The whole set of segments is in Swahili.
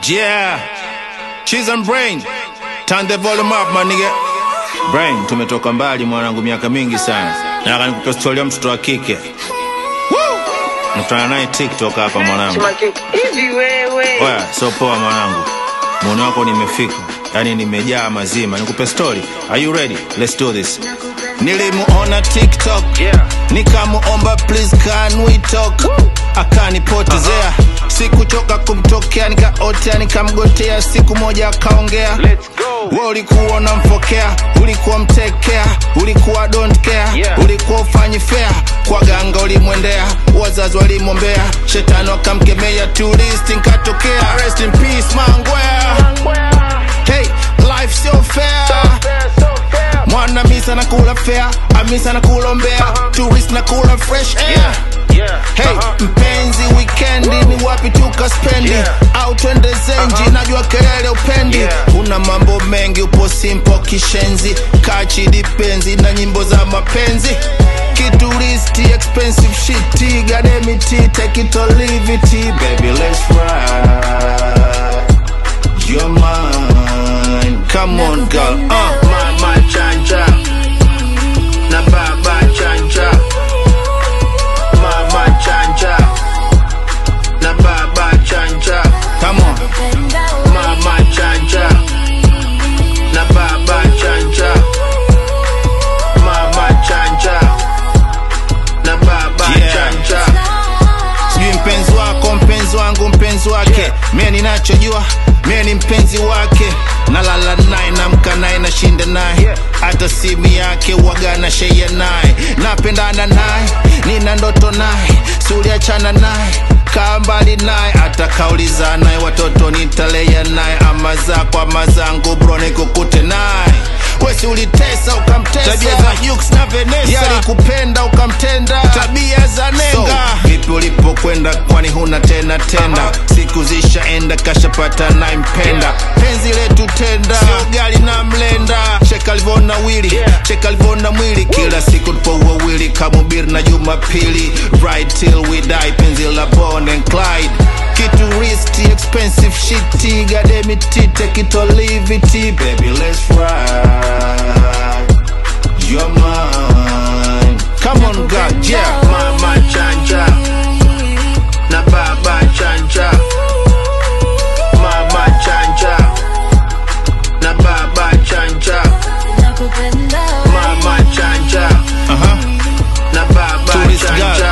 Yeah. Cheese and brain. Turn the volume up, my nigga. Brain, tumetoka mbali mwanangu miaka mingi sana. Nataka nikupe story ya mtoto wa kike. Woo! Nakutana naye TikTok hapa mwanangu. hivi wewe Oya, so poa mwanangu. Muone wako nimefika. Yaani nimejaa mazima. Nikupe story. Are you ready? Let's do this. Nilimuona TikTok. Yeah. Nikamuomba please can we talk. Akanipotezea. Sikuchoka kumtokea nikaotea nikamgotea siku moja akaongea. let's go We ulikuwa unamfokea, ulikuwa mtekea, ulikuwa don't care, Yeah. ulikuwa ufanyi fair, kwa ganga ulimwendea, wazazi walimwombea, shetani wakamkemea, tourist nkatokea. Rest in peace mangwea. Hey, life so fair. Mwana misa na kula fair, amisa na kulombea, tourist na kula fresh air. Hey, mpenzi wikendi ni wapi tukaspendi Yeah. au twende zenji najua kelele upendi Yeah. una mambo mengi upo simpo kishenzi kachi dipenzi na nyimbo za mapenzi kituristi expensive shit gademiti take it or leave it baby let's ride you're mine come on girl uh. mama chanja na baba chanja mama chanja na baba chanja come on mama chanja na baba chanja mama chanja na baba Yeah. chanja sijui mpenzi wako mpenzi wangu mpenzi wake Yeah. mie ninachojua mie ni mpenzi wake nalala naye namka naye nashinda naye Yeah. hata simu yake waga na sheia naye napendana naye nina ndoto naye suliachana naye kaa mbali naye hata kauliza naye watoto nitalea naye ama zako ama zangu bro nikukute naye wesi ulitesa ukamtesa tabia za Jux na Vanessa yalikupenda ukamtenda tabia za nenga so, vipi ulipokwenda kwani huna tena tenda siku zishaenda kashapata naimpenda penzi letu tenda sio gali na mlenda cheka alivona wili Yeah. cheka alivona mwili kila siku tupo wawili kamubiri na jumapili right till we die penzi la Bonnie and Clyde kitu risky expensive shit gademiti take it or leave it baby let's ride you're mine come on God yeah mama chanja na baba chanja mama chanja na baba chanja mama chanja uh-huh. na baba Tourist girl. chanja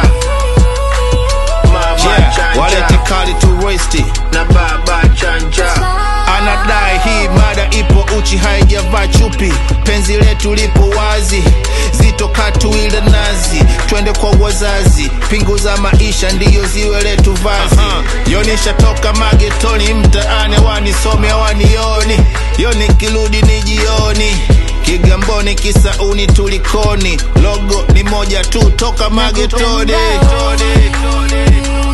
mama yeah walete chanja kali tu roisti na baba chanja anadai hii mada ipo uchi haijavaa chupi penzi letu lipo wazi zitoka tuile nazi twende kwa wazazi pingu za maisha ndiyo ziwe letu vazi uh-huh. yonisha toka magetoni mtaani wanisome wanioni yoni kirudi ni jioni kigamboni kisauni tulikoni logo ni moja tu toka magetoni Toni, toni.